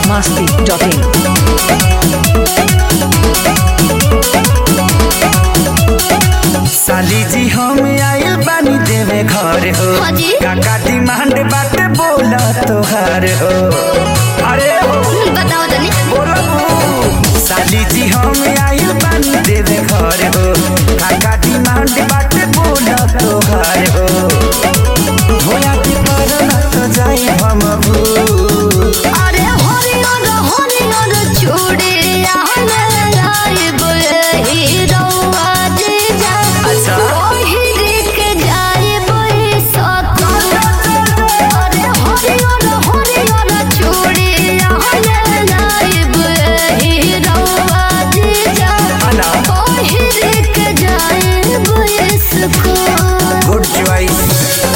masti.in. साली जी हम आइल बानी देवे घर हो हाँ जी। काका डिमांड बाटे बोला तोहार हो अरे हो बताओ तनी बोलो साली जी हम आइल बानी देवे घर हो काका डिमांड बाटे बोला तोहार हो होया की परना तो जाई हम भू अरे हरियर हरियर चूड़ी आहने लाइब हीरोआ जीजा अच्छा। पहिर के जाइब सकल अरे हरियर हरियर चूड़ी आहने लाइब हीरोआ जीजा अला। पहिर के जाइब सकल गुड चॉइस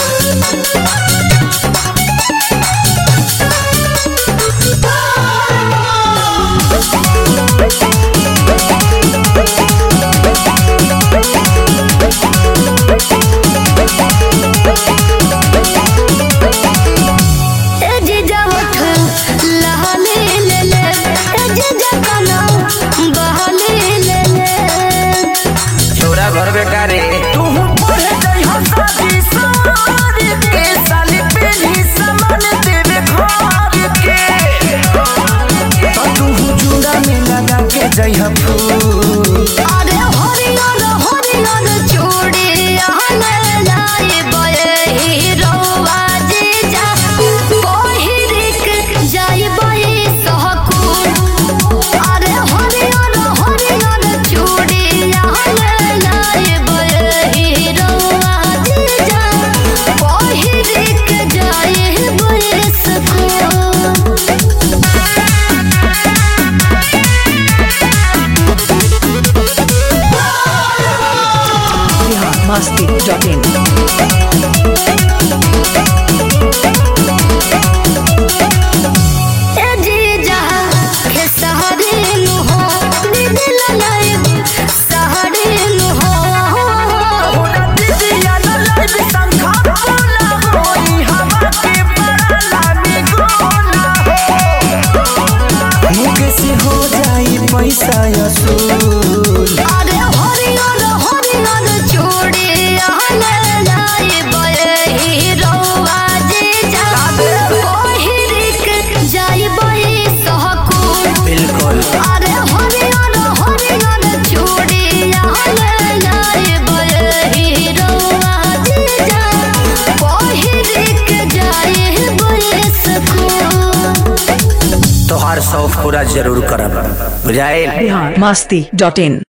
ए जीजा उठ लहले ले ले ए जीजा कना बहले ले ले छोरा घर बेकारे तू पढ़े जाई हम शादी सारी के साली पेली सामान देवे घर के तो तू जुड़ा में लगा के जाई हम फूल अरे हरियर हरियर चूड़ी आहने लाए बये हीरोआ जीजा पहिर के जाई बये सहकुल अरे हरियर हरियर चूड़ी आहने लाए बये हीरोआ जीजा पहिर के जाई बये सकूल Bihar masti.in. ए जीजा के सहरे नु हो दिल लाइब सहरे नु हो होना दीदिया न लाइव संखा बोला होई हवा के बड़ा लामी गोना हो मुके से हो जाई पैसा असूल अरे हरियर हरियर चूड़ी आहने लाइब हीरोआ जीजा पहिर के जाइब सहकुल बिल्कुल अरे हरियर हरियर चूड़ी आहने लाइब हीरोआ जीजा पहिर के जाइब सकूल तोहार शौक पूरा जरूर करब बुझाइल Bihar masti.in.